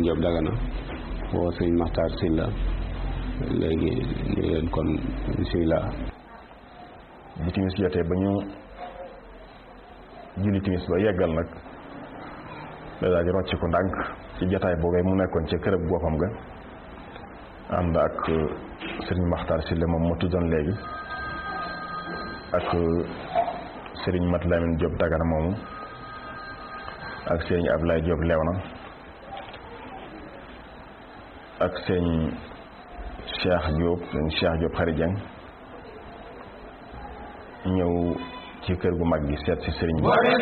Diop Dagana woo sëñ Maxtaar Silla léegi ni leen kon bisimilah bi timis jotee ba ñu julli timis ba yeggal nag da daal di rocc ko ndànk ci jataay boobee mu nekkoon ca kërëb boppam ga ànd ak sëriñ Maxtaar Silla moom mu tuddoon léegi ak sëriñ Mat Lamin Diop Dagana moomu ak sëriñ Ablaye Diop Léona ak sëriñ Cheikh Diop sëriñ Cheikh Diop Xari Jeng ñëw ci kër gu mag gi seet si sëriñ bi